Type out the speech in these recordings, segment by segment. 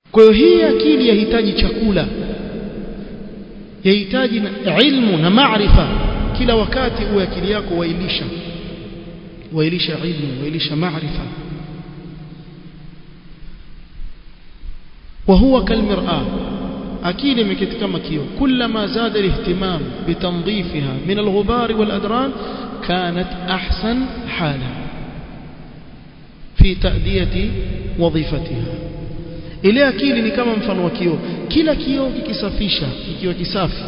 kwa hiyo hii akili yahitaji chakula yahitaji ilmu na maarifa kila wakati uwe akili yako wailisha wailisha ilmu wailisha maarifa وهو كالمرآة أكيد مكت كما كيو كلما زاد الاهتمام بتنظيفها من الغبار والأدران كانت أحسن حالا في تأدية وظيفتها ile akili ni kama mfano wa kioo kila kioo kikisafisha kikiwa kisafi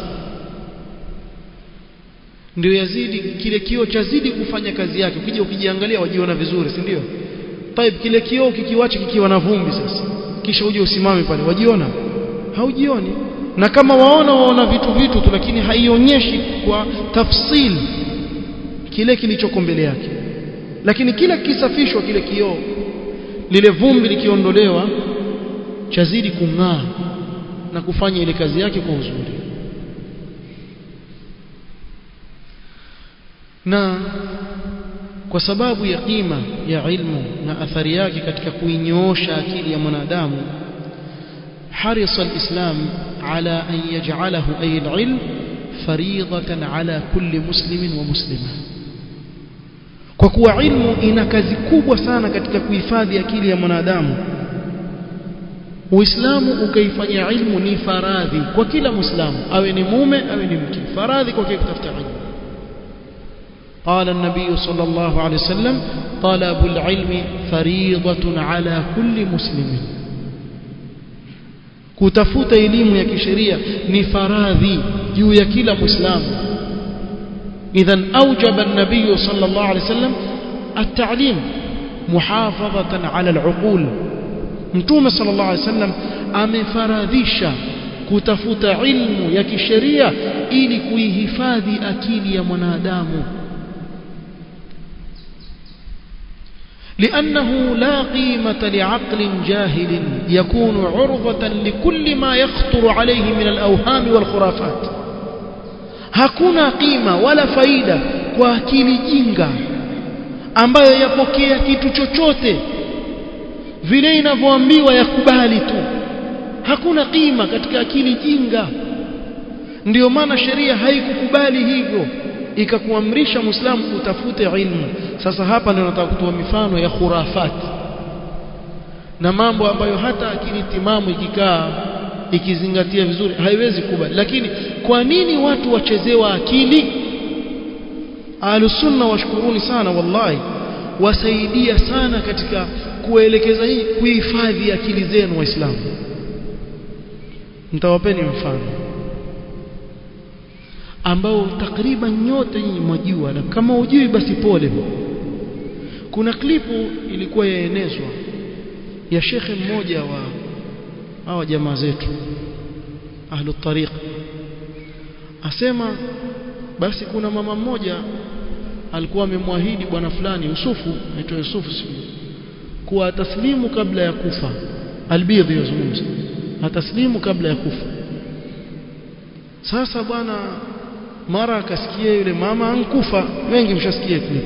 ndio yazidi kile kioo chazidi kufanya kazi yake ukija ukijiangalia wajiona vizuri si ndio طيب kile kioo kikiwacha kikiwa na vumbi sasa kisha uje usimame pale wajiona haujioni na kama waona waona vitu vitu tu lakini haionyeshi kwa tafsil kile kilichoko mbele yake lakini kila kisafishwa kile kioo lile vumbi likiondolewa chazidi kung'aa na kufanya ile kazi yake kwa uzuri na kwa sababu ya qima ya ilmu na athari yake katika kuinyoosha akili ya mwanadamu حرص الإسلام على أن يجعله أي العلم فريضة على كل مسلم ومسلمة kwa kuwa ilmu ina kazi kubwa sana katika kuhifadhi akili ya mwanadamu Uislamu ukaifanya ilmu ni faradhi kwa kila Muislamu awe ni mume awe ni mke faradhi kwa kutafuta ilmu قال النبي صلى الله عليه وسلم طلب العلم فريضة على كل مسلم kutafuta elimu ya kisheria ni faradhi juu ya kila muislamu idhan awjaba an-nabiy sallallahu alayhi wasallam at-ta'lim muhafadhatan ala al-uqul mtume sallallahu alayhi wasallam amefaradhisha kutafuta ilmu ya kisheria ili kuihifadhi akili ya mwanadamu لأنه لا قيمة لعقل جاهل يكون عرضة لكل ما يخطر عليه من الأوهام والخرافات hakuna qima wala faida kwa akili jinga ambayo yapokea kitu chochote vile inavyoambiwa yakubali tu hakuna qima katika akili jinga ndiyo maana sheria haikukubali hivyo ikakuamrisha muislamu utafute ilmu sasa hapa ndio nataka kutoa mifano ya khurafat na mambo ambayo hata akili timamu ikikaa ikizingatia vizuri haiwezi kubali lakini kwa nini watu wachezewa akili ahlusunna washkuruni sana wallahi wasaidia sana katika kuelekeza hii kuhifadhi akili zenu waislamu nitawapeni mfano ambao takriban nyote nyinyi mwajua na kama hujui basi pole kuna klipu ilikuwa yaenezwa ya shekhe mmoja wa hawa jamaa zetu ahlu tariq asema basi kuna mama mmoja alikuwa amemwahidi bwana fulani Yusufu aitwa Yusufu sijui kuwa ataslimu kabla ya kufa albidhi yazungumza ataslimu kabla ya kufa sasa bwana mara akasikia yule mama ankufa wengi mshasikia clip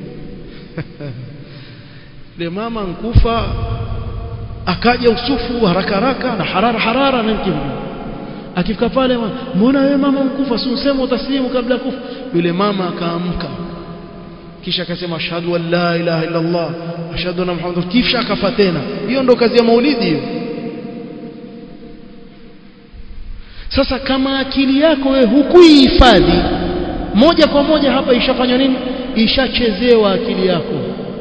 yule mama ankufa akaja usufu haraka haraka na harara harara na mkimbi akifika pale mbona wewe mama unkufa si useme utaslimu kabla kufa yule mama akaamka kisha akasema ashhadu an la ilaha illa allah ashhadu anna muhammadan kisha akafa tena hiyo ndo kazi ya maulidi hiyo sasa kama akili yako wewe hukuihifadhi moja kwa moja hapa ishafanywa nini ishachezewa akili yako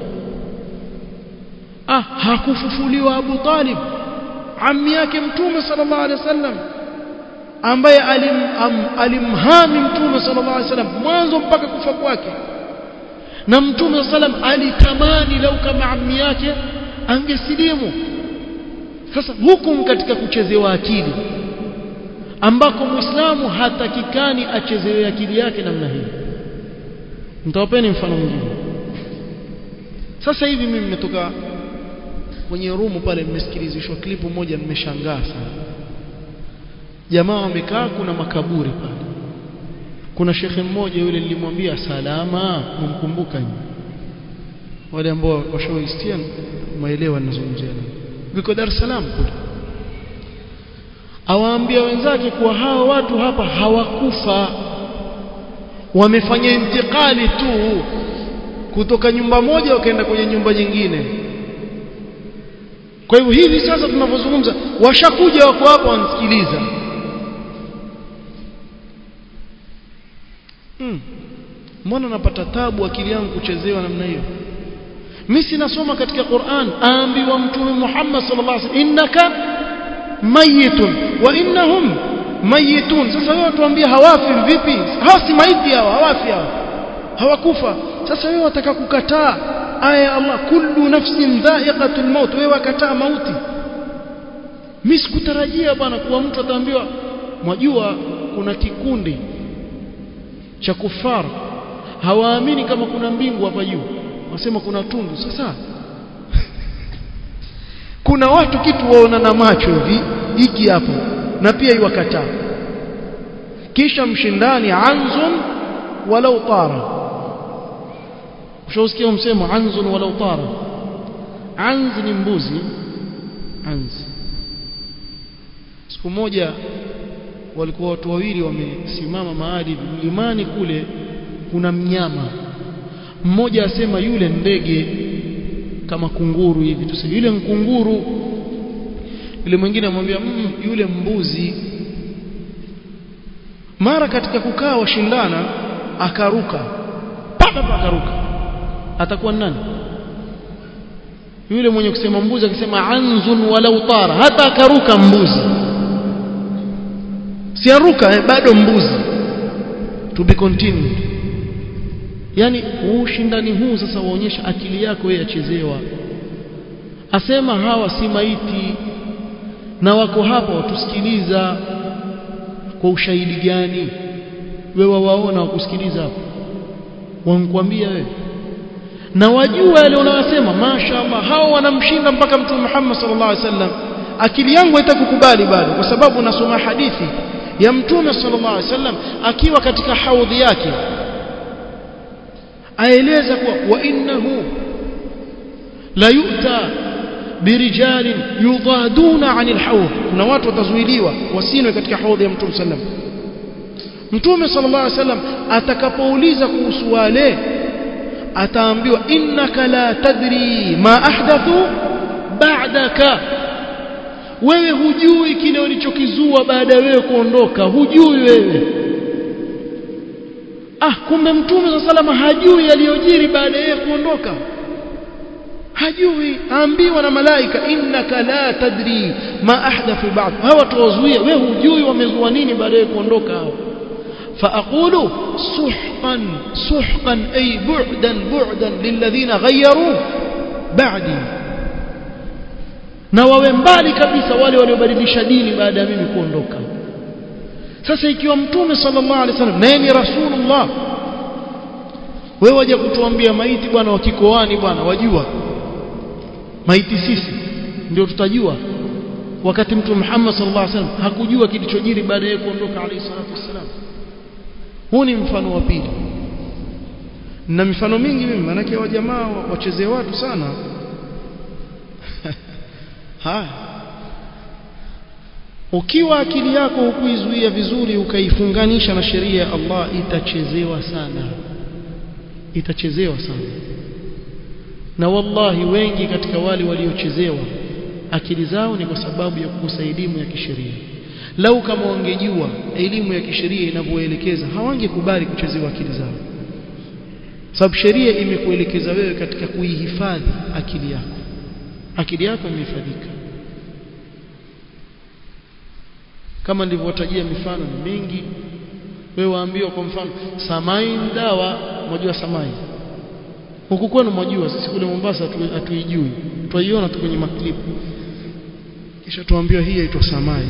ah hakufufuliwa Abu Talib ammi yake mtume sallallahu alaihi wasallam ambaye alim, am, alimhami mtume sallallahu alaihi wasallam mwanzo mpaka kufa kwake na mtume sallam alitamani lau kama ammi yake angesilimu sasa hukum katika kuchezewa akili ambako muislamu hatakikani achezewe akili yake namna hii mtawapeni mfano mwingine sasa hivi mimi nimetoka kwenye rumu pale nimesikilizishwa klipu moja nimeshangaa sana jamaa wamekaa kuna makaburi pale kuna shekhe mmoja yule nilimwambia salama mumkumbuka wale ambao washawaistia maelewa ninazungumzia nini viko Dar es Salaam kule awaambia wenzake kuwa hawa watu hapa hawakufa wamefanya intikali tu kutoka nyumba moja wakaenda kwenye nyumba nyingine kwa hivyo hivi sasa tunavyozungumza washakuja wako hapa wanasikiliza hmm. mbona napata tabu akili yangu kuchezewa namna hiyo mimi sinasoma katika Qur'an aambiwa mtume Muhammad sallallahu alaihi wasallam innaka mayitun wa innahum mayitun sasa wewe tuambie hawafi vipi hawa si maiti hawa hawafi hawa hawakufa sasa wewe wataka kukataa aya ya Allah kullu nafsin dha'iqatul maut wewe wakataa mauti mimi sikutarajia bwana kuwa mtu ataambiwa mwajua kuna kikundi cha kufar hawaamini kama kuna mbingu hapa juu wasema kuna tundu sasa kuna watu kitu waona na macho hivi hiki hapo na pia iwakataa kisha mshindani anzun walau tara ushausikia msemo anzun walau tara anz ni mbuzi anz siku moja walikuwa watu wawili wamesimama mahali mlimani kule kuna mnyama mmoja asema yule ndege kama kunguru hivi tuseme yule mkunguru yule mwingine amwambia mm, yule mbuzi mara katika kukaa washindana akaruka papa akaruka atakuwa nani yule mwenye kusema mbuzi akisema anzun walau tara hata akaruka mbuzi siaruka eh, bado mbuzi to be continued yani ushindani huu sasa waonyesha akili yako yeye achezewa asema hawa si maiti na wako hapa watusikiliza kwa ushahidi gani wewe waona wakusikiliza hapo wankwambia wewe na wajua yale unayosema mashaallah hao wanamshinda mpaka mtume Muhammad sallallahu alaihi wasallam akili yangu haitakukubali bado kwa sababu nasoma hadithi ya mtume sallallahu alaihi wasallam akiwa katika haudhi yake aeleza kuwa wa innahu la yu'ta birijalin yudaduna anil hawd kuna watu watazuiliwa wasinwe katika haudhi ya mtume sallam mtume sallallahu alaihi wasallam atakapouliza kuhusu wale ataambiwa innaka la tadri ma ahdathu ba'daka wewe hujui kile walichokizua baada ya wewe kuondoka hujui wewe ah kumbe mtume sa salama hajui yaliyojiri baada ya kuondoka hajui aambiwa na malaika innaka la tadri ma ahdathu ba'd hawa tuwazuia wewe hujui wamezua nini baada ya kuondoka hao فأقول سحقا سحقا أي بعدا بعدا للذين غيروا بعدي na wawe mbali kabisa wale waliobadilisha dini baada ya mimi kuondoka sasa ikiwa mtume sallallahu alaihi wasallam naye ni rasulullah wewe waje kutuambia maiti bwana wakikoani bwana wajua maiti sisi ndio tutajua wakati mtume Muhammad sallallahu alaihi wasallam hakujua kilichojiri baada ya kuondoka alayhi salatu wasallam huu ni mfano wa pili na mifano mingi mimi manake wa jamaa wachezee watu sana haya ukiwa akili yako hukuizuia vizuri ukaifunganisha na sheria ya Allah itachezewa sana itachezewa sana na wallahi wengi katika wale waliochezewa akili zao ni kwa sababu ya kukosa elimu ya kisheria lau kama wangejua elimu ya kisheria inavyoelekeza hawangekubali kuchezewa akili zao sababu sheria imekuelekeza wewe katika kuihifadhi akili yako akili yako imehifadhika kama nilivyotajia mifano ni mingi wewe waambiwa kwa mfano samai dawa mwajua samai huku kwenu mwajua sisi kule Mombasa hatuijui twaiona tu kwenye maklipu kisha tuambiwa hii inaitwa samai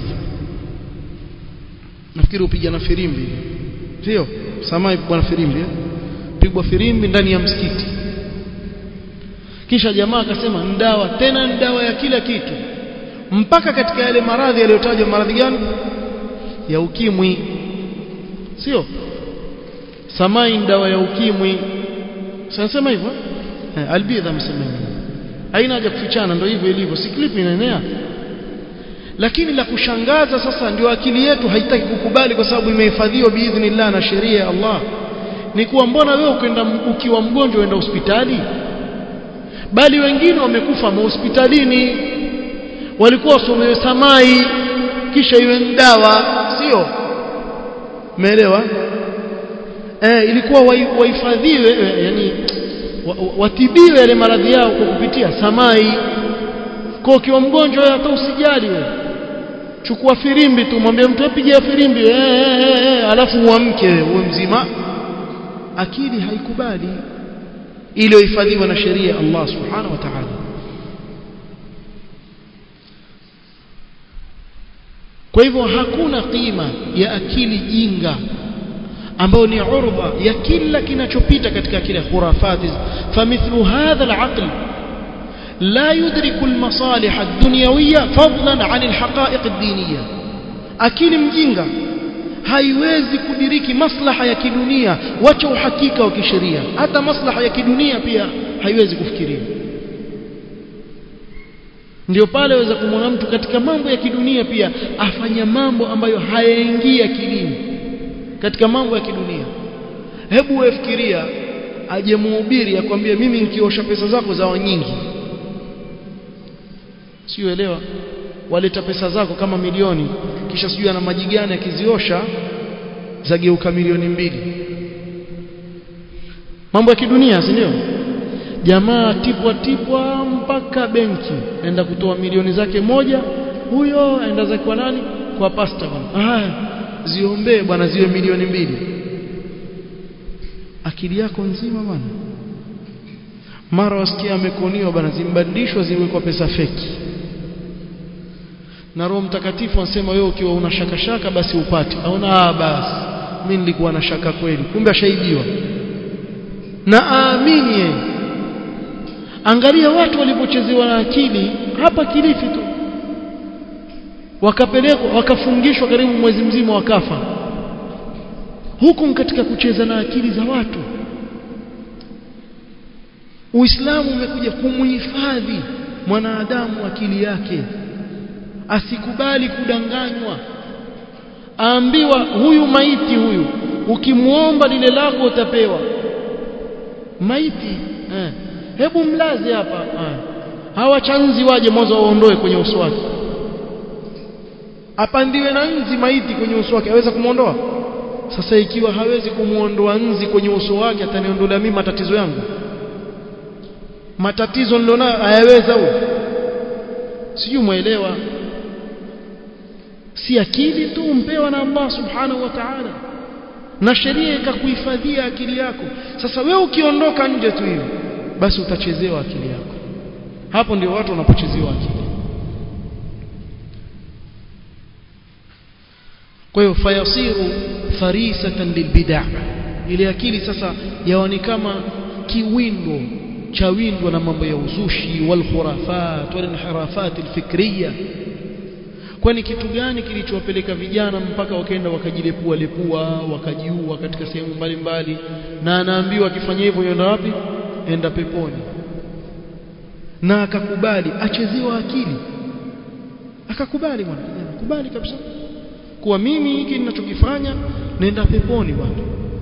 nafikiri upiga na firimbi sio samai bwana firimbi eh? pigwa firimbi ndani ya msikiti kisha jamaa akasema ndawa tena ndawa ya kila kitu mpaka katika yale maradhi yaliyotajwa maradhi gani ya ukimwi sio samai ndawa ya ukimwi sanasema hivyo eh, albidha amesema hivyo haina haja kufichana ndio hivyo ilivyo si clip inaenea lakini la kushangaza sasa ndio akili yetu haitaki kukubali kwa sababu imehifadhiwa biidhnillah na sheria ya Allah ni kuwa mbona wewe ukenda ukiwa mgonjwa uenda hospitali bali wengine wamekufa mahospitalini walikuwa wasomewe samai kisha iwe dawa sio umeelewa eh ilikuwa wahifadhiwe yani watibiwe yale maradhi yao kwa kupitia samai kwa ukiwa mgonjwa hata usijali wewe chukua firimbi tu mwambie mtu apige firimbi eh, eh, eh, alafu uamke uwe mzima akili haikubali iliyohifadhiwa na sheria ya Allah subhanahu wa ta'ala kwa hivyo hakuna qima ya akili jinga ambayo ni urba ya kila kinachopita katika kile khurafati famithlu hadha al-aql لا يدرك المصالح الدنيوية فضلا عن الحقائق الدينية akili mjinga haiwezi kudiriki maslaha ya kidunia wacha uhakika wa kisheria hata maslaha ya kidunia pia haiwezi kufikiria ndio pale waweza kumwona mtu katika mambo ya kidunia pia afanya mambo ambayo hayaingia akilini katika mambo ya kidunia hebu wefikiria aje muhubiri akwambie mimi nikiosha pesa zako zawa nyingi siuelewa waleta pesa zako kama milioni kisha sijui ana maji gani akiziosha zageuka milioni mbili mambo ya kidunia si ndio jamaa tipwa tipwa mpaka benki enda kutoa milioni zake moja huyo aenda zake kwa nani kwa pasta bwana haya ziombee bwana ziwe milioni mbili akili yako nzima bwana mara wasikia amekoniwa bwana zimbadilishwa ziwekwa pesa feki na Roho Mtakatifu anasema wewe ukiwa una shaka shaka basi upate aona ah basi mimi nilikuwa na shaka kweli kumbe ashaibiwa na aamini yeye angalia watu walipochezewa na akili hapa Kilifi tu wakapelekwa wakafungishwa karibu mwezi mzima wakafa huku katika kucheza na akili za watu Uislamu umekuja kumuhifadhi mwanadamu akili yake asikubali kudanganywa aambiwa huyu maiti huyu ukimuomba lile lako utapewa maiti eh. hebu mlaze hapa eh. hawa chanzi waje mwanzo waondoe kwenye uso wake apandiwe na nzi maiti kwenye uso wake aweza kumuondoa sasa ikiwa hawezi kumuondoa nzi kwenye uso wake ataniondolea mimi matatizo yangu matatizo nilionayo hayaweza huyo sijui muelewa si akili tu mpewa na Allah subhanahu wa ta'ala na sheria ikakuhifadhia akili yako sasa wewe ukiondoka nje tu hivi basi utachezewa akili yako hapo ndio watu wanapochezewa akili kwa hiyo fayasiru farisatan lilbid'a ile akili sasa yaoni kama kiwindo cha windwa na mambo ya uzushi wal khurafat wal inhirafat alfikriya kwani kitu gani kilichowapeleka vijana mpaka wakaenda wakajilepua lepua wakajiua katika sehemu mbalimbali na anaambiwa akifanya hivyo yenda wapi enda peponi na akakubali achezewa akili akakubali bwana kijana kubali kabisa kuwa mimi hiki ninachokifanya nenda peponi bwana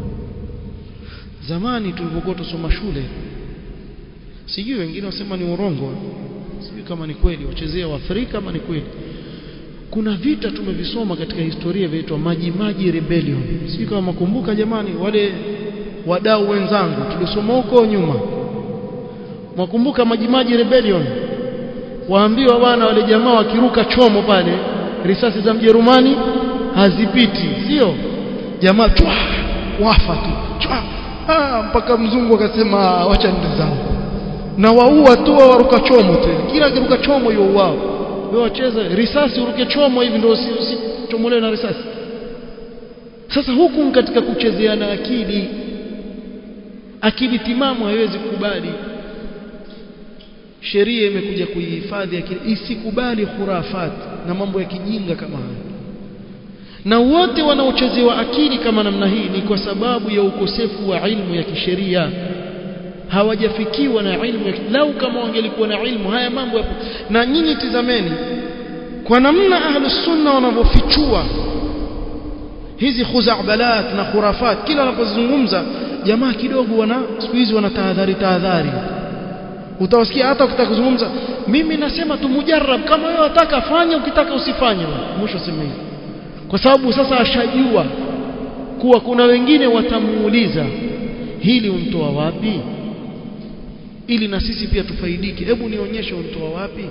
zamani tulipokuwa tusoma shule sijui wengine wasema ni urongo sijui kama ni kweli wachezea wa Afrika kama ni kweli kuna vita tumevisoma katika historia vinaitwa maji maji rebellion sijui kama makumbuka jamani wale wadau wenzangu tulisoma huko nyuma mwakumbuka maji maji rebellion waambiwa bwana wale jamaa wakiruka chomo pale risasi za Mjerumani hazipiti sio jamaa chwa wafa tu chwa ah, mpaka mzungu akasema wacha ndio zangu na waua tu waruka chomo tena kila kiruka chomo hiyo wao wewe wacheza risasi uruke chomo hivi ndio usichomolewe na risasi sasa huku katika kuchezeana akili akili timamu haiwezi kukubali sheria imekuja kuihifadhi akili isikubali khurafat na mambo ya kijinga kama haya na wote wanaochezewa akili kama namna hii ni kwa sababu ya ukosefu wa ilmu ya kisheria hawajafikiwa na ilmu ya lau kama wangelikuwa na ilmu haya mambo yapo na nyinyi tizameni kwa namna ahlus sunna wanavyofichua hizi khuzabalat na khurafat kila wanapozungumza jamaa kidogo wana siku hizi wana tahadhari tahadhari utawasikia hata ukitaka kuzungumza mimi nasema tu mujarrab kama wewe unataka fanya ukitaka usifanye mwisho sema hivi kwa sababu sasa ashajua kuwa kuna wengine watamuuliza hili umtoa wapi ili na sisi pia tufaidike hebu nionyeshe umtoa wapi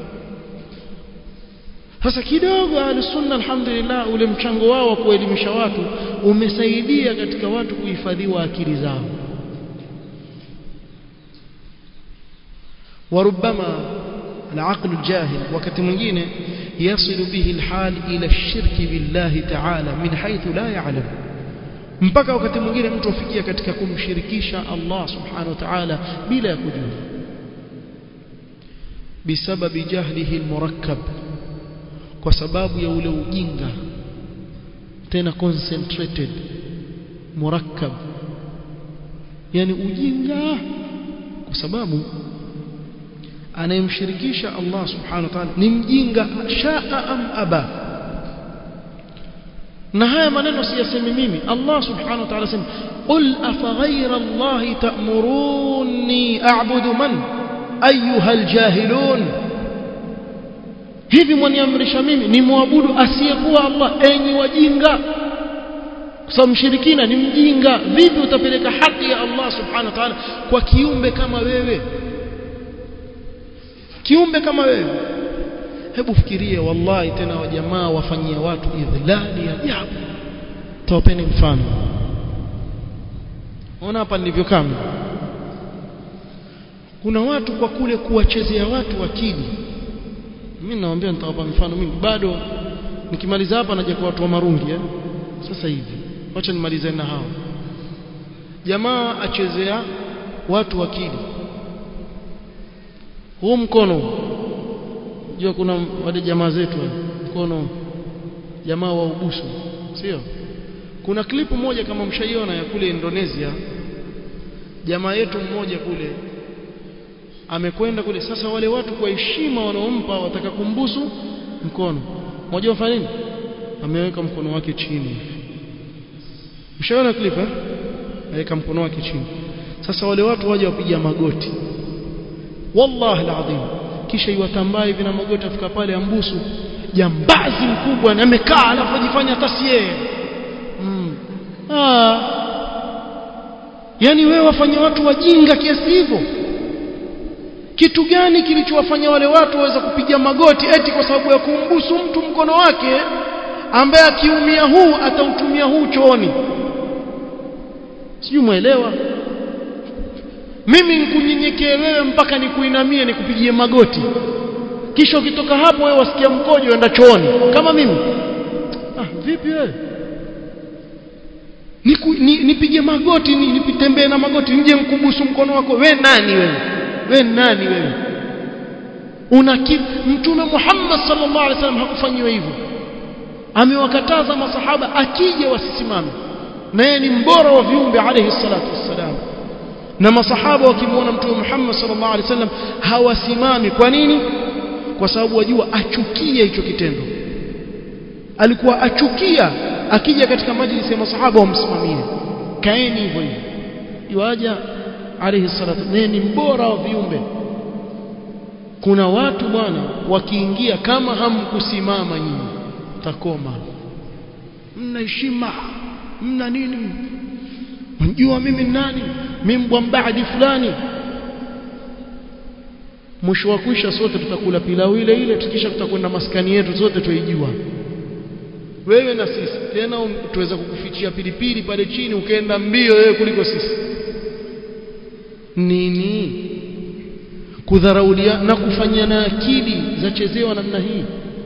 sasa kidogo ahlusunna alhamdulillah ule mchango wao wa kuelimisha watu umesaidia katika watu kuhifadhiwa akili zao وربما العقل الجاهل وقت mwingine يصل به الحال إلى الشرك بالله تعالى من حيث لا يعلم mpaka wakati mwingine mtu afikia katika kumshirikisha Allah subhanahu wa ta'ala bila ya kujua bisababi jahlihi almurakkab kwa sababu ya ule ujinga tena concentrated murakkab yani ujinga kwa sababu anayemshirikisha Allah subhanahu wa ta'ala ni mjinga shaa am aba na haya maneno siyasemi mimi Allah subhanahu wa ta'ala sema qul afaghayra Allah ta'muruni a'budu man ayuha aljahilun hivi mwaniamrisha mimi ni muabudu asiyekuwa Allah enyi wajinga kwa sababu mshirikina ni mjinga vipi utapeleka haki ya Allah subhanahu wa ta'ala kwa kiumbe kama wewe kiumbe kama wewe hebu fikiria wallahi tena wajamaa wafanyia watu idhlali ajabu tawapeni mfano ona hapa nilivyokaa kuna watu kwa kule kuwachezea watu akili mimi nawaambia nitawapa mfano mimi bado nikimaliza hapa naja kwa watu wa marungi eh? sasa hivi wacha nimalize na hao jamaa achezea watu akili huu mkono jua kuna wale jamaa zetu mkono jamaa wa ubusu sio kuna klipu moja kama mshaiona ya kule Indonesia jamaa yetu mmoja kule amekwenda kule sasa wale watu kwa heshima wanaompa wataka kumbusu mkono mmoja wafanya nini ameweka mkono wake chini mshaiona klipu eh aweka mkono wake chini sasa wale watu waje wapiga magoti wallahi alazim kisha iwatambaa hivi na magoti afika pale ambusu jambazi mkubwa na amekaa alafu ajifanya tasie mm. ah yani wewe wafanya watu wajinga kiasi hivyo kitu gani kilichowafanya wale watu waweza kupiga magoti eti kwa sababu ya kumbusu mtu mkono wake ambaye akiumia huu atautumia huu chooni sijui muelewa mimi nikunyenyekee wewe mpaka nikuinamie nikupigie magoti kisha ukitoka hapo wewe wasikia mkojo enda chooni kama mimi ah vipi wewe Niku, ni, nipige magoti ni, nipitembee na magoti nje mkubusu mkono wako we nani wewe we nani wewe una mtume Muhammad sallallahu alaihi wasallam hakufanyiwa hivyo amewakataza masahaba akija wasisimame na yeye ni mbora wa viumbe alayhi salatu wassalam na masahaba wakimwona mtume Muhammad sallallahu alaihi wasallam hawasimami kwa nini kwa sababu wajua achukia hicho kitendo alikuwa achukia akija katika majlisi ya masahaba wamsimamie kaeni hivyo hivyo iwaja alayhi salatu ni mbora wa viumbe kuna watu bwana wakiingia kama hamkusimama nyinyi takoma mna heshima mna nini mjua mimi nani mimi mbwambadi fulani mwisho wa kuisha sote tutakula pilau ile ile tukisha tutakwenda maskani yetu zote tuijua wewe na sisi tena um, tuweza kukufichia pilipili pale chini ukaenda mbio wewe kuliko sisi nini kudharaulia na kufanya na akili za chezewa namna hii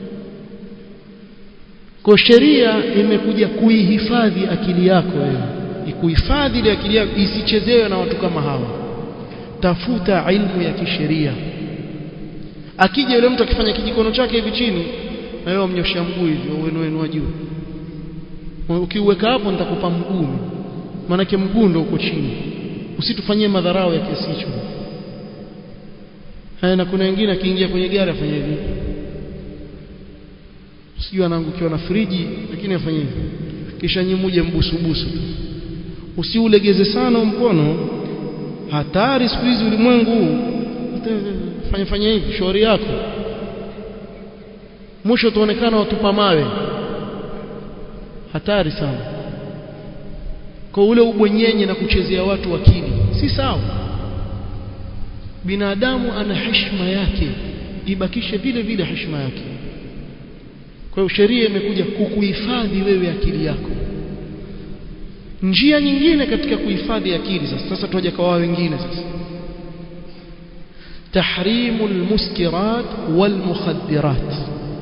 kwa sheria imekuja kuihifadhi akili yako wewe ikuhifadhi ile akili yako isichezewe na watu kama hawa tafuta ilmu ya kisheria akija yule mtu akifanya kijikono chake hivi chini na wewe umnyoshia mguu hivi wenu wenu wa juu ukiuweka hapo nitakupa mguu maanake mguu ndio uko chini usitufanyie madharau ya kiasi hicho haya na kuna wengine akiingia kwenye gari afanya hivi sijui anaangukiwa na friji lakini afanye hivyo kisha nyimuje mbusubusu usiulegeze sana mkono hatari siku hizi ulimwengu fanya fanya hivi shauri yako mwisho tuonekana watupa mawe hatari sana kwa ule ubwenyenye na kuchezea watu akili si sawa binadamu ana heshima yake ibakishe vile vile heshima yake kwa hiyo sheria imekuja kukuhifadhi wewe akili yako njia nyingine katika kuhifadhi akili sasa sasa tuaje kwa wao wengine sasa tahrimu almuskirat walmukhaddirat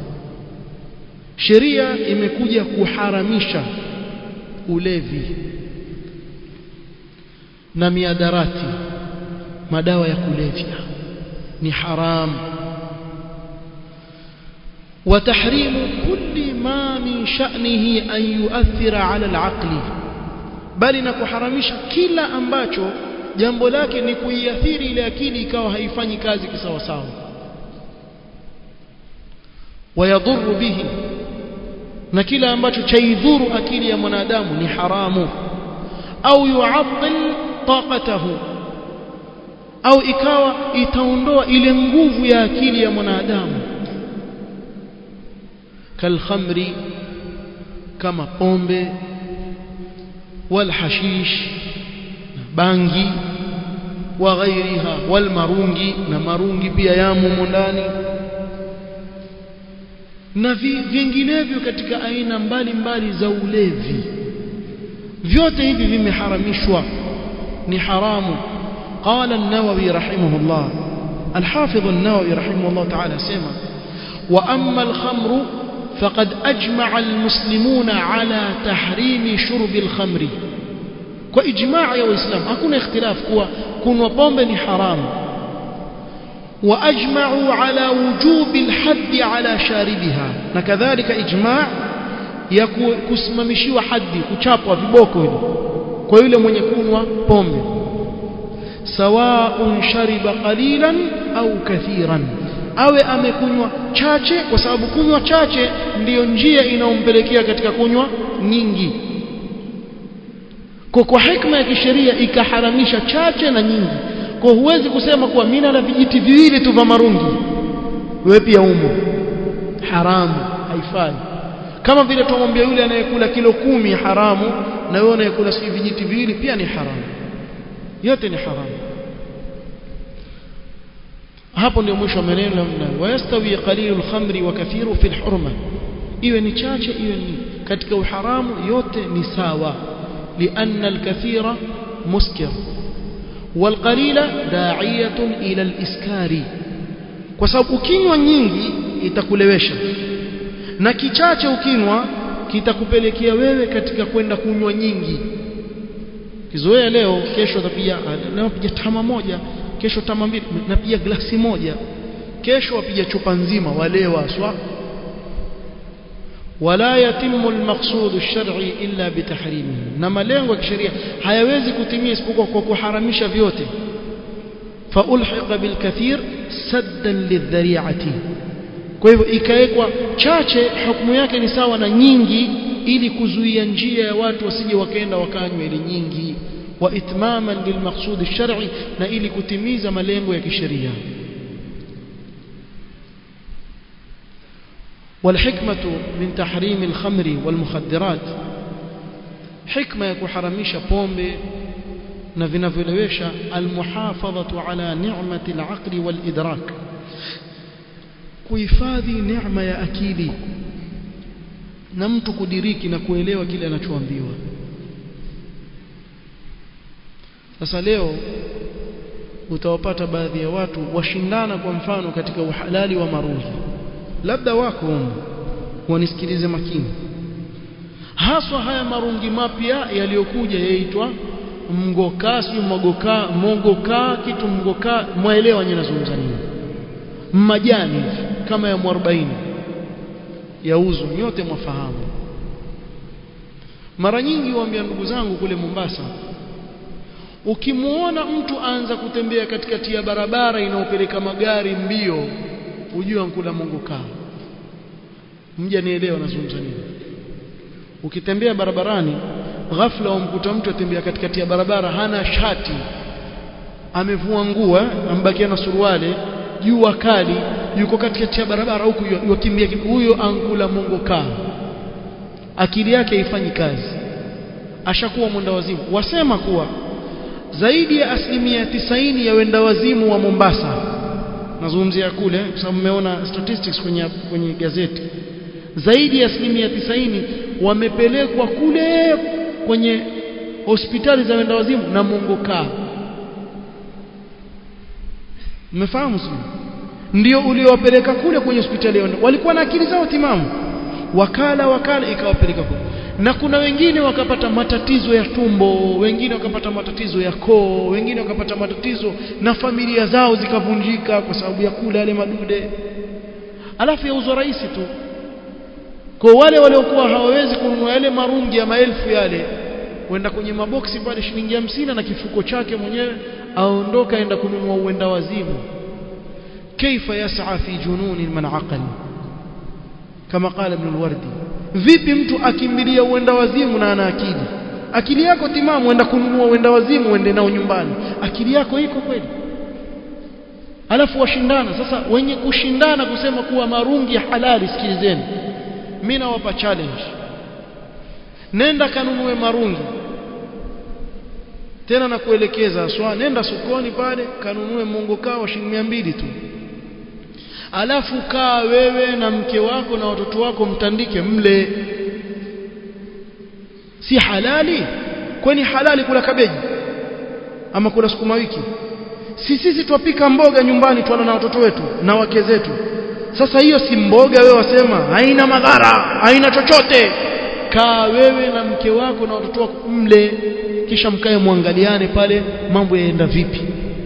sheria imekuja kuharamisha ulevi na miadarati madawa ya kulevya ni haramu وتحريم كل ما من شأنه أن يؤثر على العقل bali na kuharamisha kila ambacho jambo lake ni kuiathiri ile akili ikawa haifanyi kazi kisawasawa wayadhuru bihi na kila ambacho chaidhuru akili ya mwanadamu ni haramu au yu'attil taqatahu au ikawa itaondoa ile nguvu ya akili ya mwanadamu kalkhamri kama pombe walhashish bangi wa ghairiha walmarungi na marungi pia yamo ndani na vinginevyo katika aina mbalimbali za ulevi vyote hivi vimeharamishwa ni haramu قال النووي رحمه الله الحافظ النووي رحمه الله تعالى سمع وأما الخمر فقد أجمع المسلمون على تحريم شرب الخمر وإجماع يا إسلام أكون اختلاف كوا كن وبومب حرام وأجمعوا على وجوب الحد على شاربها وكذلك إجماع kusimamishiwa hadi kuchapwa viboko hili kwa yule mwenye kunwa pombe sawaun shariba qalilan au kathiran awe amekunywa chache kwa sababu kunywa chache ndiyo njia inayompelekea katika kunywa nyingi kwa kwa hikma ya kisheria ikaharamisha chache na nyingi kwa huwezi kusema kuwa mimi na vijiti viwili tu vya marungi wewe pia umo haramu haifai kama vile tumwambia yule anayekula kilo kumi haramu na wewe unayekula si vijiti viwili pia ni haramu yote ni haramu hapo ndio mwisho wa maneno namna wayastawi qalilul khamri wa kathiru fil hurma iwe ni chache iwe ni katika uharamu yote ni sawa lianna alkathira muskir والقليل داعية إلى الإسكار kwa sababu ukinywa nyingi itakulewesha na kichache ukinywa kitakupelekea wewe katika kwenda kunywa nyingi kizoea leo kesho utapiga leo piga tama moja kesho tama mbili napiga glasi moja kesho wapiga chupa nzima walewa swa wala yatimu almaqsud alshar'i illa bitahrimihi na malengo ya kisheria hayawezi kutimia isipokuwa kwa kuharamisha vyote faulhiqa bilkathir saddan lidhari'ati kwa hivyo ikawekwa chache hukumu yake ni sawa na nyingi ili kuzuia njia ya watu wasije wakaenda wakanywa ile nyingi wa itmaman lilmaqsud alshar'i na ili kutimiza malengo ya kisheria والحكمة من تحريم الخمر والمخدرات حكمة يكحرمش بومبي na vinavyolewesha almuhafadhatu ala ni'mati alaqli walidrak kuhifadhi neema ya akili na mtu kudiriki na kuelewa kile anachoambiwa sasa leo utawapata baadhi ya watu washindana kwa mfano katika uhalali wa marungi labda wako humu wanisikilize makini haswa haya marungi mapya yaliyokuja yaitwa mgoka sio mogoka mogoka kitu mgoka mwaelewa nyinyi nazungumza nini majani hivi kama ya 40 yauzwa nyote mwafahamu mara nyingi waambia ndugu zangu kule Mombasa ukimuona mtu aanza kutembea katikati ya barabara inayopeleka magari mbio ujue ankula mongoka mja nielewa nazungumza nini ukitembea barabarani ghafla umkuta mtu atembea katikati ya barabara hana shati amevua nguo ambakia na suruali jua kali yuko katikati ya barabara huku yakimbia huyo ankula mongo kaa akili yake haifanyi kazi ashakuwa mwenda wazimu wasema kuwa zaidi ya asilimia tisaini ya wenda wazimu wa Mombasa nazungumzia kule kwa sababu mmeona statistics kwenye kwenye gazeti zaidi ya asilimia tisaini wamepelekwa kule kwenye hospitali za wenda wazimu na mongo kaa mmefahamu sio ndio uliowapeleka kule kwenye hospitali ya walikuwa na akili zao timamu wakala wakala ikawapeleka kule na kuna wengine wakapata matatizo ya tumbo wengine wakapata matatizo ya koo wengine wakapata matatizo na familia zao zikavunjika kwa sababu ya kula yale madude alafu yauzwa rahisi tu kwa wale waliokuwa hawawezi kununua yale marungi ya maelfu yale kwenda kwenye maboksi pale shilingi hamsini na kifuko chake mwenyewe aondoka aenda kununua uenda wazimu kaifa yas'a fi jununi man aqal kama qala ibn al-wardi vipi mtu akimbilia uenda wazimu na ana akili akili yako timamu uenda kununua uenda wazimu uende nao nyumbani akili yako iko kweli alafu washindana sasa wenye kushindana kusema kuwa marungi halali sikilizeni mimi nawapa challenge nenda kanunue marungi tena na kuelekeza swa nenda sokoni pale kanunue mungu kao shilingi 200 tu alafu kaa wewe na mke wako na watoto wako mtandike mle si halali kwani halali kula kabeji ama kula sukuma wiki si sisi twapika mboga nyumbani twala na watoto wetu na wake zetu sasa hiyo si mboga wewe wasema haina madhara haina chochote kaa wewe na mke wako na watoto wako mle kisha mkae muangaliane pale mambo yaenda vipi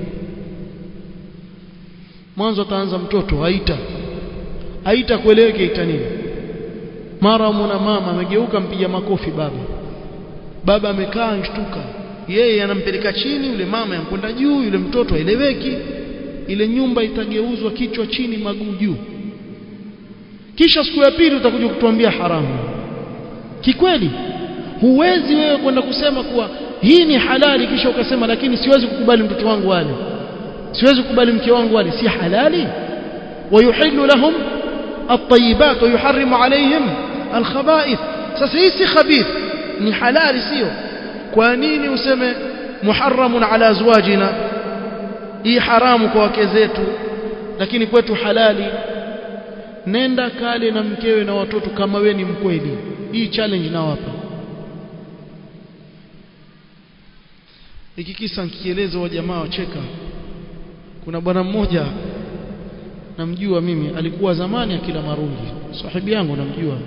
mwanzo ataanza mtoto haita haita kueleweke ita nini mara mwana mama amegeuka mpiga makofi baba baba amekaa anshtuka yeye anampeleka chini yule mama yankwenda juu yule mtoto haeleweki ile nyumba itageuzwa kichwa chini maguu juu kisha siku ya pili utakuja kutuambia haramu kikweli huwezi wewe kwenda kusema kuwa hii ni halali kisha ukasema lakini siwezi kukubali mtoto wangu wale siwezi kukubali mke wangu wale si halali ويحل لهم الطيبات ويحرم عليهم الخبائث sasa hii si khabith ni halali sio kwa nini useme muharramun ala azwajina hii haramu kwa wake zetu lakini kwetu halali nenda kale na mkewe na watoto kama we ni mkweli hii challenge nawapa hiki kisa nikieleza wa jamaa wacheka kuna bwana mmoja namjua mimi alikuwa zamani akila marungi sahibi yangu namjua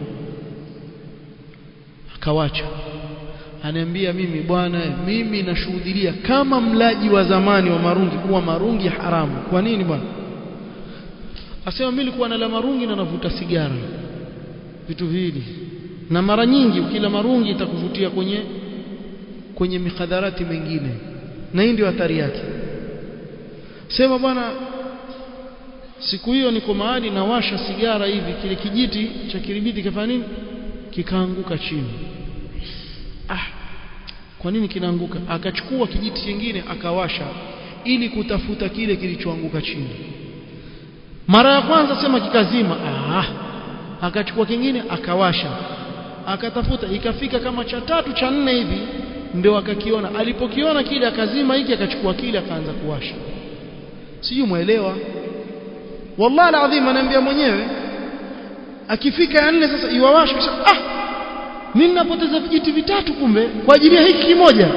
akawacha aniambia mimi bwana mimi nashuhudilia kama mlaji wa zamani wa marungi kuwa marungi haramu kwa nini bwana asema mimi nilikuwa nala marungi na navuta sigara vitu viwili na mara nyingi ukila marungi itakuvutia kwenye kwenye mikadharati mengine na hii ndio athari yake sema bwana siku hiyo niko mahali nawasha sigara hivi kile kijiti cha kiribiti kafanya nini kikaanguka chini ah kwa nini kinaanguka akachukua kijiti kingine akawasha ili kutafuta kile kilichoanguka chini mara ya kwanza sema kikazima ah akachukua kingine akawasha akatafuta ikafika kama cha tatu cha nne hivi ndio akakiona alipokiona kile akazima hiki akachukua kile akaanza kuwasha sijui muelewa wallahi alazim anaambia mwenyewe akifika ya nne sasa iwawasha kisha ah mimi napoteza vijiti vitatu kumbe kwa ajili ya hiki kimoja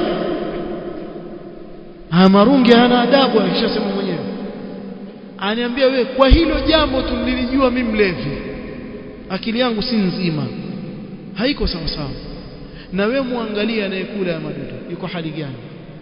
ah marungi hana adabu akishasema mwenyewe aniambia we kwa hilo jambo tu nilijua mimi mlevi akili yangu si nzima haiko sawa sawa na we muangalie anayekula ya madudu yuko hali gani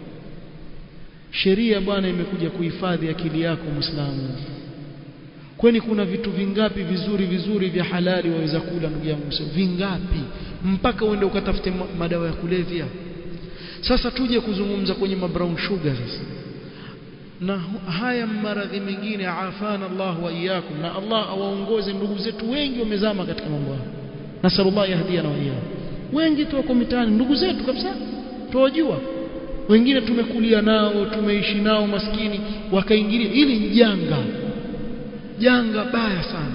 sheria bwana imekuja kuhifadhi akili yako muislamu kwani kuna vitu vingapi vizuri vizuri vya halali waweza kula ndugu yangu vingapi mpaka uende ukatafute madawa ya kulevya sasa tuje kuzungumza kwenye mabrown sugar sasa na haya maradhi mengine afana Allah wa iyyakum na Allah awaongoze ndugu zetu wengi wamezama katika mambo haya nasallallahu yahdiana wa iyyakum wengi tu wako mitaani ndugu zetu kabisa tuwajua wengine tumekulia nao tumeishi nao maskini wakaingilia hili ni janga janga baya sana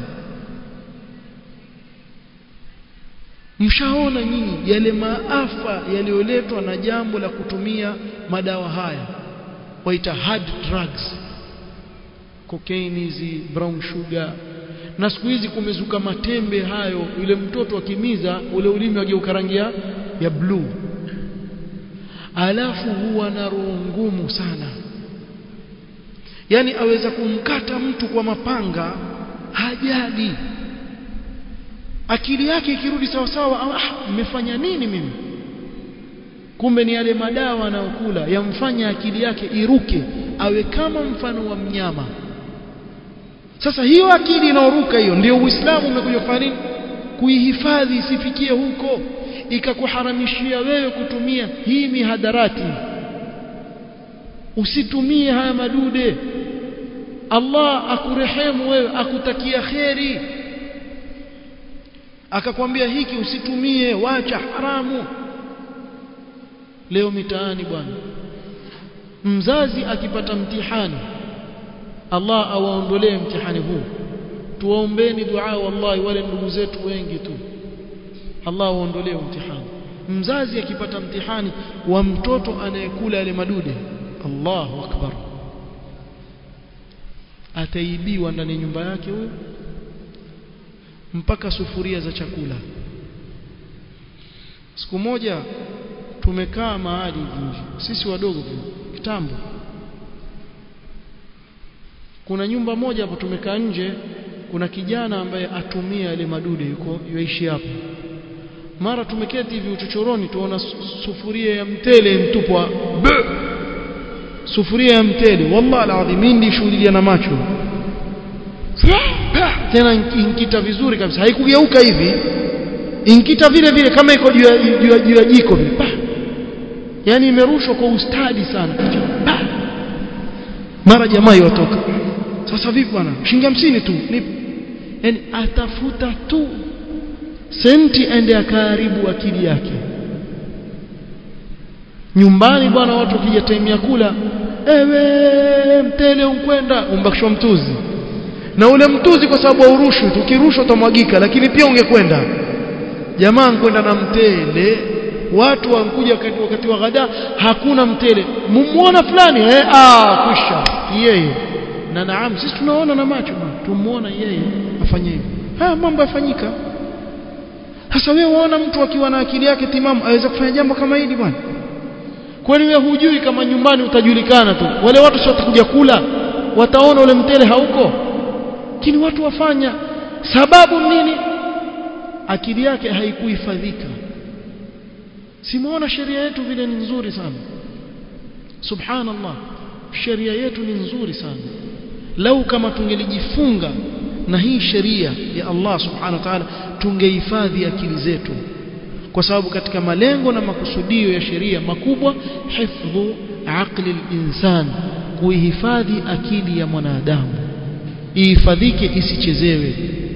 mshaona nyinyi yale maafa yaliyoletwa na jambo la kutumia madawa haya waita hard drugs cocaine hizi brown sugar na siku hizi kumezuka matembe hayo yule mtoto akimiza ule ulimi wageuka rangi ya blue alafu huwa na roho ngumu sana yani aweza kumkata mtu kwa mapanga hajali akili yake ikirudi sawa sawa ah nimefanya nini mimi kumbe ni yale madawa anayokula yamfanya akili yake iruke awe kama mfano wa mnyama sasa hiyo akili inaoruka hiyo ndio uislamu umekuja kufanya nini kuihifadhi isifikie huko ikakuharamishia wewe kutumia hii mihadarati usitumie haya madude Allah akurehemu wewe akutakia kheri akakwambia hiki usitumie wacha haramu leo mitaani bwana mzazi akipata mtihani Allah awaondolee mtihani huu tuwaombeni dua wallahi wale ndugu zetu wengi tu Allah awaondolee mtihani mzazi akipata mtihani wa mtoto anayekula yale madude Allahu akbar ataibiwa ndani ya nyumba yake huyo mpaka sufuria za chakula siku moja tumekaa mahali hivi sisi wadogo kitambo kuna nyumba moja hapo tumekaa nje kuna kijana ambaye atumia ile madude yuko yuishi hapo mara tumeketi hivi uchochoroni tuona sufuria ya mtele mtupwa sufuria ya mtele wallahi alazim mimi shuhudia na macho tena inkita vizuri kabisa haikugeuka hivi inkita vile vile kama iko juu ya jiko vile yani imerushwa kwa ustadi sana mara jamaa yotoka sasa vipi bwana shilingi 50 tu yani atafuta tu senti ende akaharibu akili yake nyumbani bwana watu wakija time ya kula ewe mtele unkwenda umbakishwa mtuzi na ule mtuzi kwa sababu haurushwi tu ukirushwa utamwagika lakini pia ungekwenda jamaa nkwenda na mtele watu wankuja wakati, wakati wa ghada hakuna mtele mumuona fulani eh ah kwisha yeye na naam sisi tunaona na macho tumuona yeye afanye hivyo haya mambo yafanyika sasa wewe waona mtu akiwa na akili yake timamu aweza kufanya jambo kama hili bwana kwani wewe hujui kama nyumbani utajulikana tu wale watu sio watakuja kula wataona ule mtele hauko lakini watu wafanya sababu nini akili yake haikuhifadhika simuona sheria yetu vile ni nzuri sana subhanallah sheria yetu ni nzuri sana lau kama tungelijifunga na hii sheria ya Allah subhanahu wa ta'ala tungehifadhi akili zetu kwa sababu katika malengo na makusudio ya sheria makubwa hifdhu aqli al-insan kuihifadhi akili ya mwanadamu ihifadhike isichezewe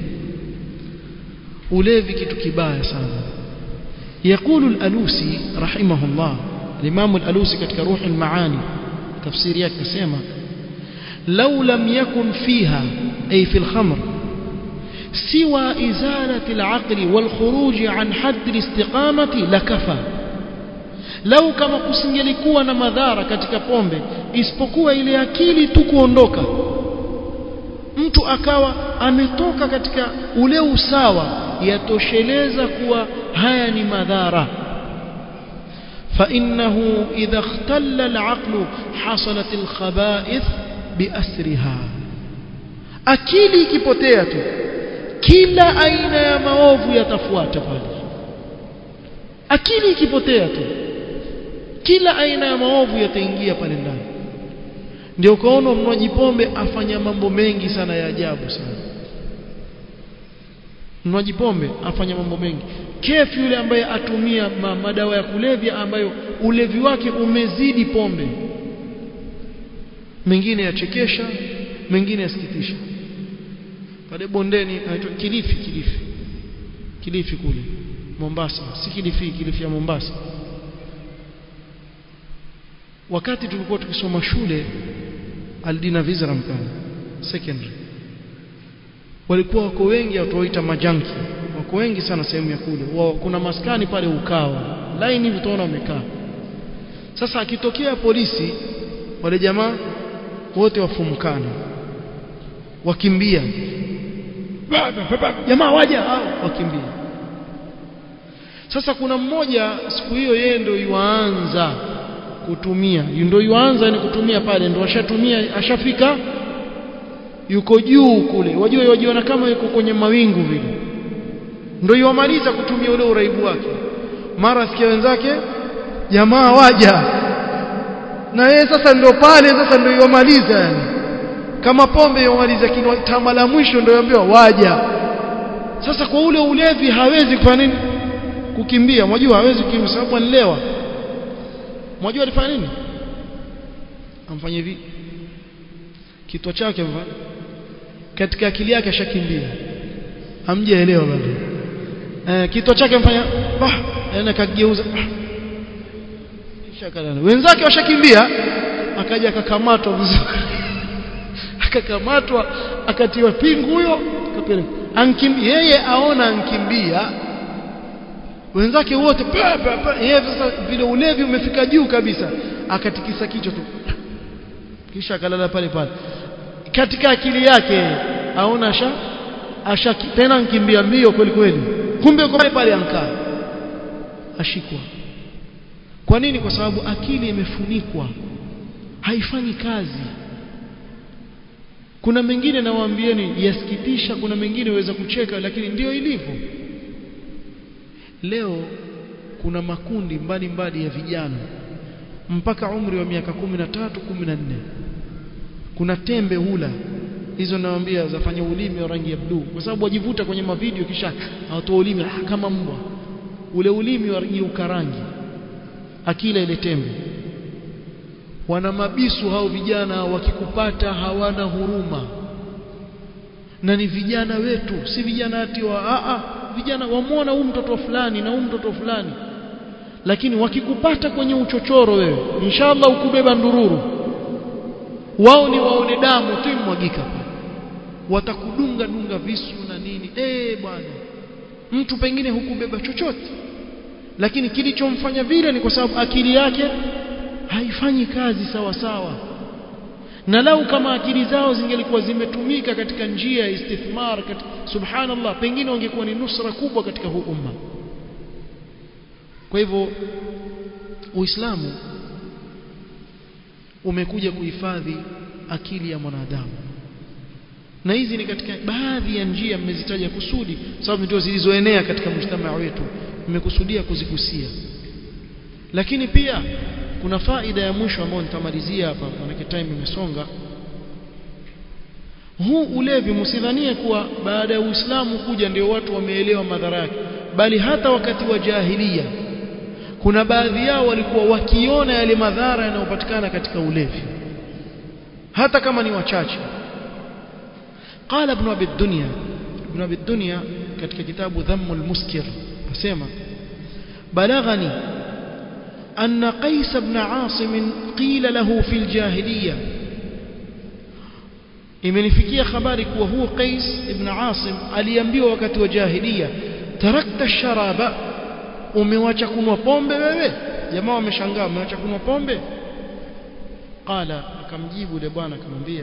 ulevi kitu kibaya sana يقول الألوسي رحمه الله الإمام الألوسي كتك روح المعاني تفسير yake sema لو لم يكن فيها أي في الخمر سوى إزالة العقل والخروج عن حد الاستقامة لكفى لو كما kusingelikuwa na madhara katika pombe isipokuwa ile akili tu kuondoka mtu akawa ametoka katika ule usawa yatosheleza kuwa haya ni madhara فإنه إذا اختل العقل حصلت الخبائث بأسرها akili ikipotea tu kila aina ya maovu yatafuata pale akili ikipotea tu kila aina ya maovu yataingia pale ndani ndio ukaona mnywaji pombe afanya mambo mengi sana ya ajabu sana mnywaji pombe afanya mambo mengi kefu yule ambaye atumia ma, madawa ya kulevya ambayo ulevi wake umezidi pombe mengine yachekesha mengine yasikitisha pale bondeni anaitwa Kilifi Kilifi Kilifi kule Mombasa si Kilifi Kilifi ya Mombasa wakati tulikuwa tukisoma shule Aldina Vizram pale secondary walikuwa wako wengi watuoita majanki wako wengi sana sehemu ya kule Wa, kuna maskani pale ukao line hivi utaona wamekaa sasa akitokea polisi wale jamaa wote wafumkana wakimbia jamaa waja wakimbia sasa kuna mmoja siku hiyo yeye ndio yuanza kutumia ndio yuanza ni kutumia pale ndio ashatumia ashafika yuko juu kule wajua wajiona kama yuko kwenye mawingu vile ndio yuamaliza kutumia ule uraibu wake mara sikia wenzake jamaa waja na yeye sasa ndio pale sasa ndio yuamaliza yani kama pombe yuamaliza kinwa tama la mwisho ndio yaambiwa waja sasa kwa ule ulevi hawezi kufanya nini kukimbia mwajua hawezi kukimbia sababu anilewa mwajua alifanya nini amfanye hivi kitwa chake mfa katika akili yake ashakimbia hamjaelewa bado eh kitwa chake mfanya bah yana kageuza kisha kalala wenzake washakimbia akaja akakamatwa vizuri akakamatwa akatiwa pingu huyo akapeleka ankimbia yeye aona ankimbia wenzake wote pa pa pa yeye sasa vile ulevi umefika juu kabisa akatikisa kichwa tu kisha akalala pale pale katika akili yake aona asha asha tena nkimbia mbio kweli kweli kumbe uko pale pale ankaa ashikwa kwa nini kwa sababu akili imefunikwa haifanyi kazi kuna mengine nawaambieni yasikitisha kuna mengine waweza kucheka lakini ndio ilivyo leo kuna makundi mbalimbali mbali ya vijana mpaka umri wa miaka 13 14 kuna tembe hula hizo nawaambia zafanya ulimi wa rangi ya bluu kwa sababu wajivuta kwenye mavideo kisha hawatoa ulimi kama mbwa ule ulimi wa rangi akila ile tembe wana mabisu hao vijana wakikupata hawana huruma na ni vijana wetu si vijana ati wa a a vijana wamwona huyu mtoto fulani na huyu mtoto fulani lakini wakikupata kwenye uchochoro wewe inshallah ukubeba ndururu wao ni waone damu tu imwagika watakudunga dunga visu na nini eh bwana mtu pengine hukubeba chochote lakini kilichomfanya vile ni kwa sababu akili yake haifanyi kazi sawa sawa na lau kama akili zao zingelikuwa zimetumika katika njia ya istithmar katika, subhanallah pengine wangekuwa ni nusra kubwa katika huu umma kwa hivyo uislamu umekuja kuhifadhi akili ya mwanadamu na hizi ni katika baadhi ya njia mmezitaja kusudi sababu ndio zilizoenea katika mjtamaa wetu nimekusudia kuzigusia lakini pia kuna faida ya mwisho ambayo nitamalizia hapa maana time imesonga huu ulevi msidhanie kuwa baada ya Uislamu kuja ndio watu wameelewa madhara yake bali hata wakati wa jahilia kuna baadhi yao walikuwa wakiona yale madhara yanayopatikana katika ulevi hata kama ni wachache قال ابن ابي الدنيا ابن ابي الدنيا katika kitabu dhammul muskir asema بلغني أن قيس بن عاصم قيل له في الجاهلية imenifikia habari kuwa huo Qais ibn Asim aliambiwa wakati wa jahiliya tarakta sharaba umewacha kunwa pombe wewe jamaa wameshangaa umewacha kunwa pombe qala akamjibu yule bwana akamwambia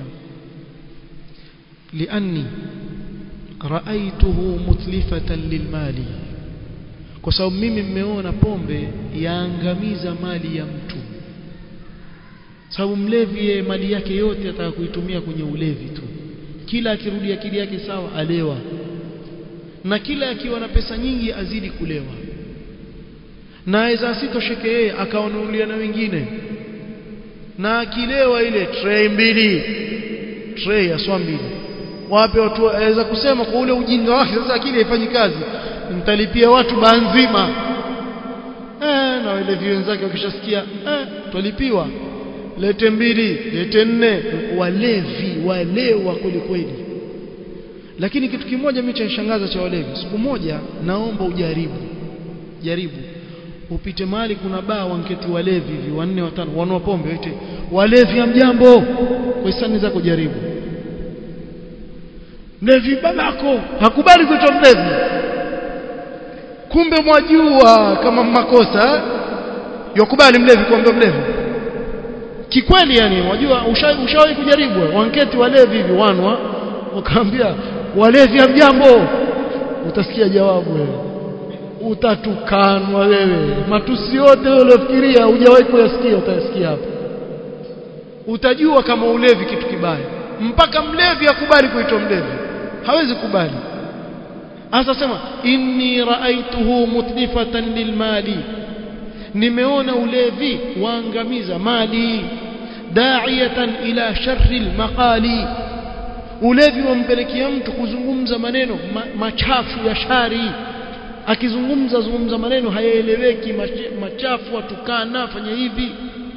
lianni raaituhu mutlifatan lilmali kwa sababu mimi mmeona pombe yaangamiza mali ya mtu sababu mlevi yeye mali yake yote ataka kuitumia kwenye ulevi tu kila akirudi akili yake sawa alewa na kila akiwa na pesa nyingi azidi kulewa na aweza asitosheke yeye akawanunulia na wengine na akilewa ile tray mbili tray aswa mbili wape watu aweza kusema kwa ule ujinga wake sasa akili haifanyi kazi mtalipia watu baa nzima eh na wale wenzake wakishasikia eh twalipiwa lete mbili lete nne walevi walewa kweli kweli lakini kitu kimoja mimi chanishangaza cha walevi siku moja naomba ujaribu jaribu upite mahali kuna baa wanketi walevi hivi wanne watano wanua pombe wote walevi hamjambo kwa hisani zako jaribu mlevi babako hakubali kuitwa mlevi kumbe mwajua kama makosa yakubali mlevi kuambia mlevi kikweli yani wajua ushawahi usha kujaribu wanketi walevi hivi wanwa wakaambia walevi hamjambo utasikia jawabu wewe utatukanwa wewe matusi yote uliofikiria hujawahi kuyasikia utayasikia hapa utajua kama ulevi kitu kibaya mpaka mlevi akubali kuitwa mlevi hawezi kubali hasa sema inni raaituhu mutlifatan lilmali nimeona ulevi waangamiza mali da'iyatan ila sharri almaqali ulevi wampelekea mtu kuzungumza maneno ma, machafu ya shari akizungumza zungumza maneno hayaeleweki machafu atukana fanya hivi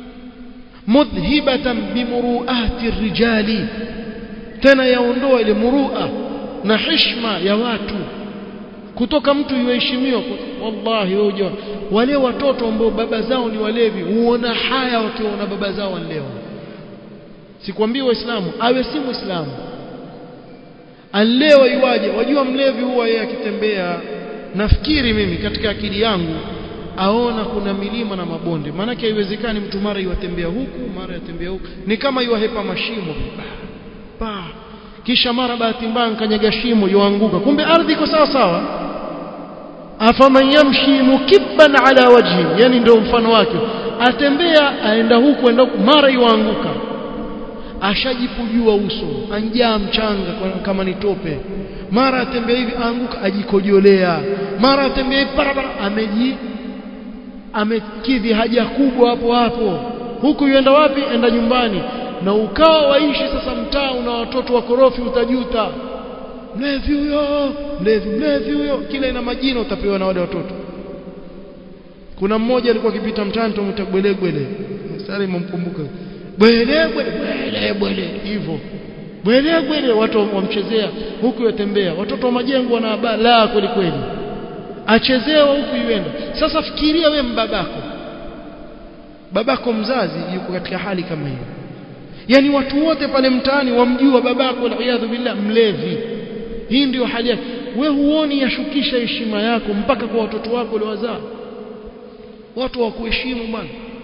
mudhhibatan bimuruati rijali tena yaondoa ile murua na heshima ya watu kutoka mtu yuheshimiwa wallahi hoja wale watoto ambao baba zao ni walevi huona haya wakiona baba zao leo sikwambii waislamu awe si muislamu alewa iwaje wajua mlevi huwa yeye akitembea nafikiri mimi katika akili yangu aona kuna milima na mabonde maanake haiwezekani mtu mara iwatembea huku mara yatembea huku ni kama iwahepa mashimo pa kisha mara bahati mbaya kanyaga shimo yoanguka kumbe ardhi iko sawa sawa afaman yamshi mukibban ala wajhi yani ndio mfano wake atembea aenda huku aenda huku mara yuanguka ashajipujua uso anjaa mchanga kama ni tope mara atembea hivi anguka ajikojolea mara atembea hivi barabara ameji amekidhi haja kubwa hapo hapo huku yuenda wapi enda nyumbani na ukawa waishi sasa mtaa una watoto wakorofi utajuta mlevi huyo mlevi mlevi huyo kila ina majina utapewa na wale watoto kuna mmoja alikuwa akipita mtaani tumta bwelegwele sasa imemkumbuka bwelegwele bwelegwele hivyo bwelegwele watu wamchezea huku yatembea watoto wa majengo wana balaa kweli kweli achezewa huku yuenda sasa fikiria we mbabako babako mzazi yuko katika hali kama hiyo yani watu wote pale mtaani wamjua babako waliyadhu billah mlevi hii ndio hali yake we huoni yashukisha heshima yako mpaka kwa watoto wako waliowazaa watu wa kuheshimu bwana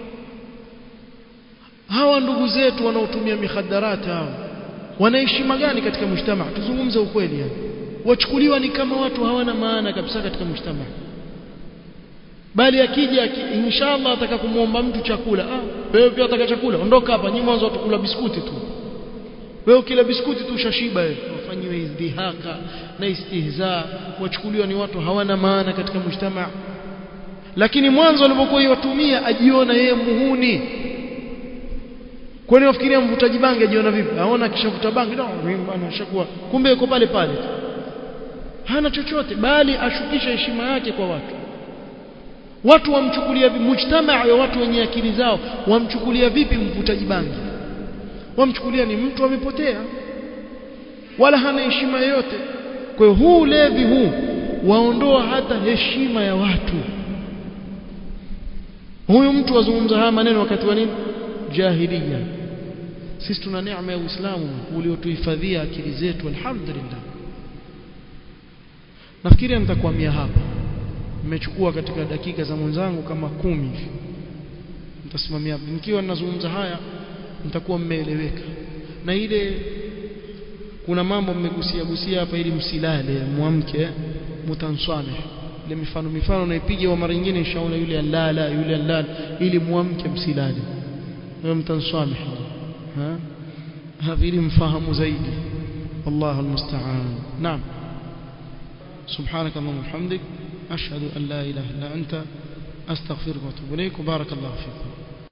hawa ndugu zetu wanaotumia mihadarati hawa wana heshima gani katika mshtama tuzungumze ukweli yani wachukuliwa ni kama watu hawana maana kabisa katika mshtama bali akija inshallah ataka kumuomba mtu chakula ah wewe pia ataka chakula ondoka hapa nyinyi mwanzo watakula biskuti tu wewe kila biskuti tu ushashiba wewe wafanyiwe izdihaka na istihza wachukuliwa ni watu hawana maana katika mshtama lakini mwanzo alipokuwa yatumia ajiona yeye muhuni kwani wafikiria mvutaji bangi ajiona vipi aona kishavuta bangi no mimi bwana shakuwa kumbe yuko pale pale hana chochote bali ashukisha heshima yake kwa watu watu wamchukulia mujtamaa ya watu wenye akili zao wamchukulia vipi mvutaji bangi wamchukulia ni mtu amepotea wala hana heshima yoyote kwa hiyo huu levi huu waondoa hata heshima ya watu huyu mtu wazungumza haya maneno wakati wa nini jahiliya sisi tuna neema ya Uislamu uliotuhifadhia akili zetu alhamdulillah nafikiri nitakwamia hapa nimechukua katika dakika za mwenzangu kama kumi hivi nitasimamia hapa nikiwa ninazungumza haya nitakuwa mmeeleweka na ile kuna mambo mmegusia gusia hapa ili msilale mwamke mutanswameh ile mifano mifano naipiga wa mara nyingine inshaona yule alala yule alala ili muamke msilale wewe mtanswameh ha havi mfahamu zaidi والله المستعان نعم سبحانك اللهم وبحمدك أشهد أن لا إله إلا أنت أستغفرك وأتوب إليك وبارك الله فيكم